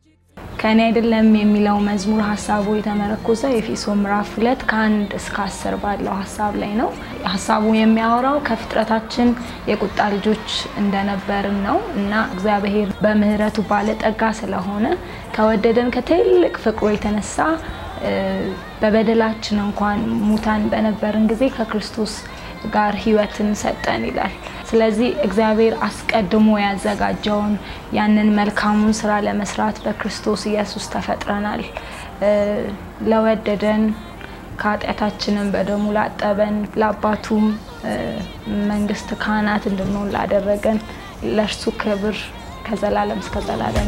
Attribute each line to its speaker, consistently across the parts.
Speaker 1: ከእኔ አይደለም የሚለው መዝሙር ሀሳቡ የተመረኮዘው ኤፌሶ ምዕራፍ ሁለት ከአንድ እስከ አስር ባለው ሀሳብ ላይ ነው። ሀሳቡ የሚያወራው ከፍጥረታችን የቁጣ ልጆች እንደነበርን ነው እና እግዚአብሔር በምሕረቱ ባለጠጋ ስለሆነ ከወደደን ከትልቅ ፍቅሩ የተነሳ በበደላችን እንኳን ሙታን በነበርን ጊዜ ከክርስቶስ ጋር ሕይወትን ሰጠን ይላል። ስለዚህ እግዚአብሔር አስቀድሞ ያዘጋጀውን ያንን መልካሙን ስራ ለመስራት በክርስቶስ ኢየሱስ ተፈጥረናል። ለወደደን ከኃጢአታችንም በደሙ ላጠበን ለአባቱም መንግስት ካህናት እንድንሆን ላደረገን ለእርሱ ክብር ከዘላለም እስከ ዘላለም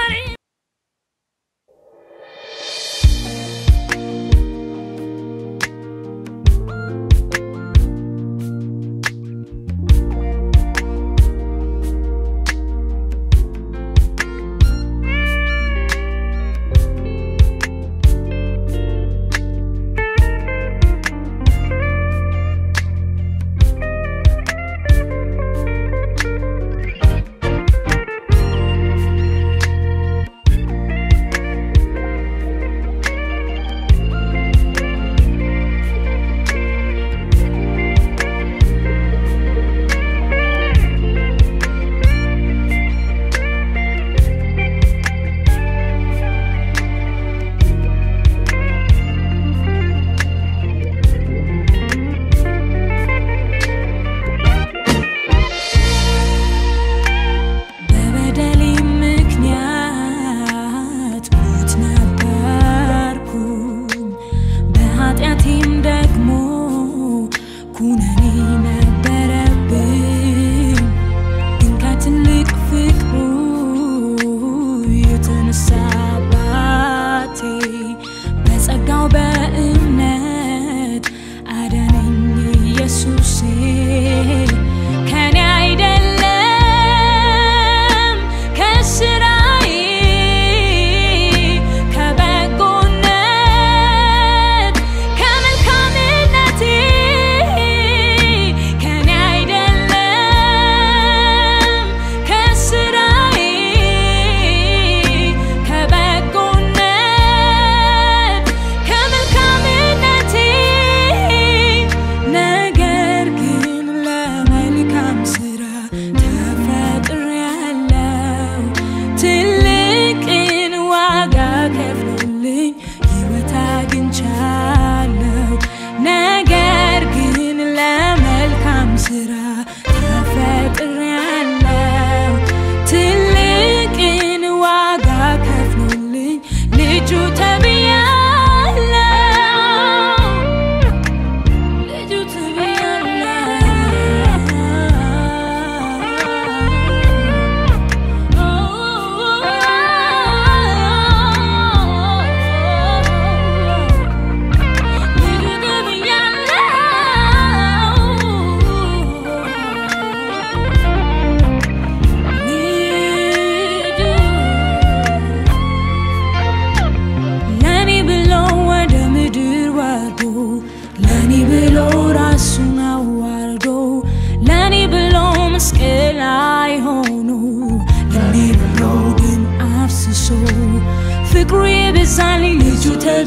Speaker 2: ፍቅሩ የበዛልኝ ልጁ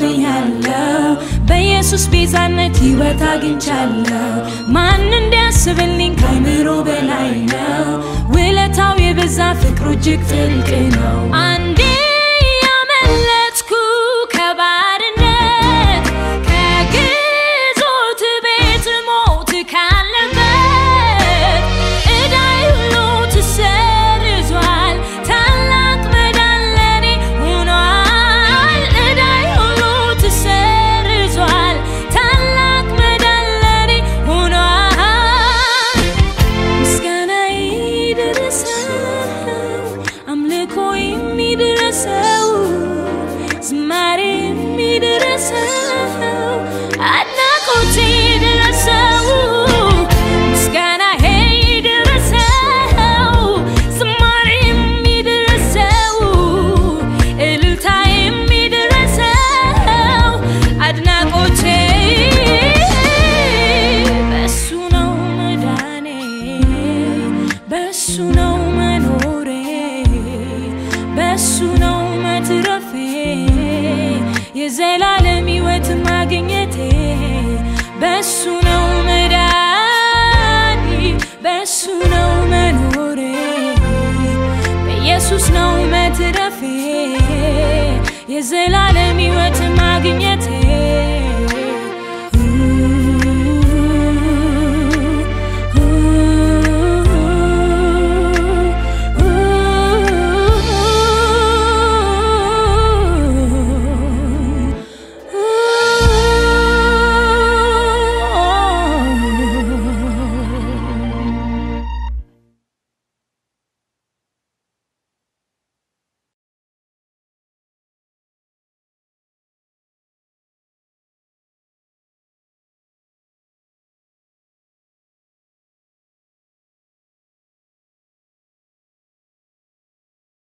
Speaker 2: ተብያለሁ። በኢየሱስ ቤዛነት ሕይወት አግኝቻለሁ። ማን እንዲያስብልኝ ከአይምሮ በላይ ነው። ውለታው የበዛ ፍቅሩ እጅግ ጥልቅ ነው። አንዴ ያመለጥኩ ከባርነት ከግዞት ቤት ሞት ካለበት ዕዳይ ሁሉ ተሰርዟል። ታላቅ መዳን ለኔ ሆኗል። ዕዳይ ሁሉ ተሰርዟል። ታላቅ መዳን ለኔ ሆኗል። ምስጋና ይድረሰው፣ አምልኮ የሚድረሰው የዘላለም ሕይወት ማግኘቴ